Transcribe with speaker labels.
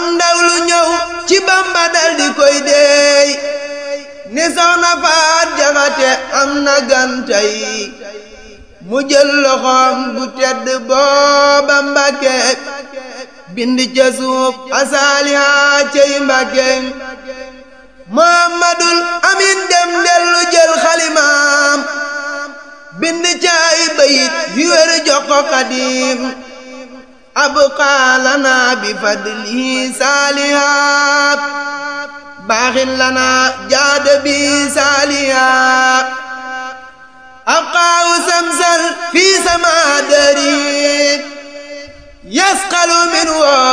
Speaker 1: ndaw lu ñëw ci bamba dal di koy deey ni soxna faat jaxate am na gantay mu jël loxoom bu tedd booba mbàkke bind ca suuf asaaliha cey mbàkke muhammadul amin dem dellu jël xalimaam bind ca ay bayit yu wér jox ko xadim abqaa lana bi fadlihi saalihaat baaxin lana jaada bi saalihaat abqaahu samsal fi sama dari yasqalu min woo